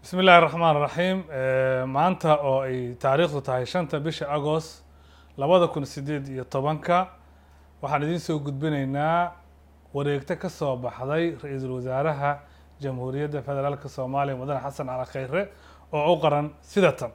bismi illaahi raxmaan raxiim maanta oo ay taariikhdu tahay shanta bisha agost labada kun sideed iyo tobanka waxaan idiin soo gudbinaynaa wareegto ka soo baxday ra-iisul wasaaraha jamhuuriyadda federaalka soomaaliya mudane xasan cali khayre oo u qaran sida tan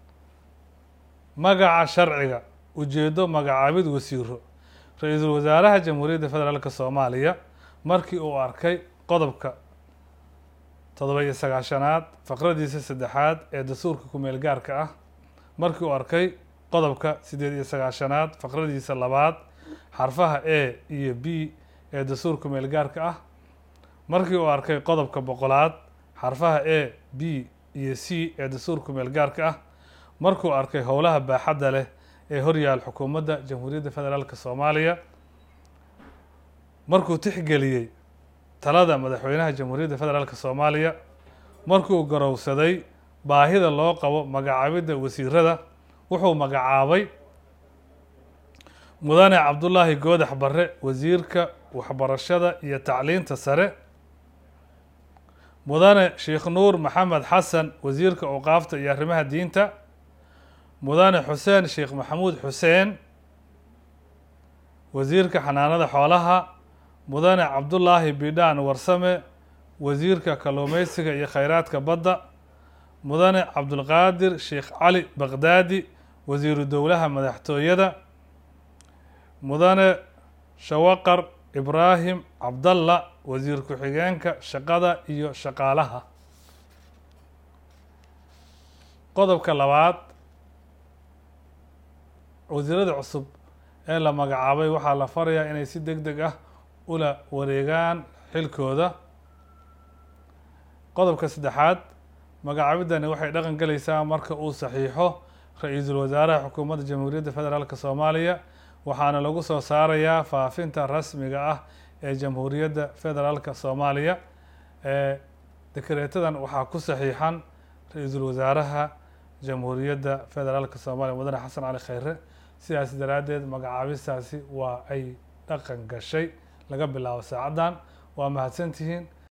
magaca sharciga ujeedo magacaabid wasiiro ra-iisul wasaaraha jamhuuriyadda federaalka soomaaliya markii uu arkay qodobka toddoba iyo sagaashanaad faqradiisa saddexaad ee dastuurka ku-meel gaarka ah markii uu arkay qodobka siddeed iyo sagaashanaad faqradiisa labaad xarfaha a iyo b ee dastuur ku-meel gaarka ah markii uu arkay qodobka boqolaad xarfaha a b iyo c ee dastuur ku-meel gaarka ah markuu arkay howlaha baaxadda leh ee horyaal xukuumadda jamhuuriyadda federaalka soomaaliya markuu tixgeliyey talada madaxweynaha jamhuuriyadda federaalka soomaaliya markuu garowsaday baahida loo qabo magacaabidda wasiirada wuxuu magacaabay mudane cabdullaahi goodax barre wasiirka waxbarashada iyo tacliinta sare mudane sheekh nuur maxamed xasan wasiirka awqaafta iyo arrimaha diinta mudane xuseen sheekh maxamuud xuseen wasiirka xanaanada xoolaha mudane cabdullaahi bidhaan warsame wasiirka kalluumeysiga iyo kheyraadka badda mudane cabdulqaadir sheekh cali baqdaadi wasiiru dowlaha madaxtooyada mudane shawaqar ibraahim cabdalla wasiir ku-xigeenka shaqada iyo shaqaalaha qodobka labaad wasiirada cusub ee la magacaabay waxaa la farayaa inay si deg deg ah ula wareegaan xilkooda qodobka saddexaad magacaabidani waxay dhaqan galaysaa marka uu saxiixo ra-iisul wasaaraha xukuumadda jamhuuriyadda federaalk soomaaliya waxaana lagu soo saarayaa faafinta rasmiga ah ee jamhuuriyadda federaalka soomaaliya ee dekreetadan waxaa ku saxiixan ra-iisul wasaaraha jamhuuriyadda federaalka soomaaliya mudane xasan cali khayre sidaas daraaddeed magacaabistaasi waa ay dhaqan gashay laga bilaabo saacaddan waa mahadsantihiin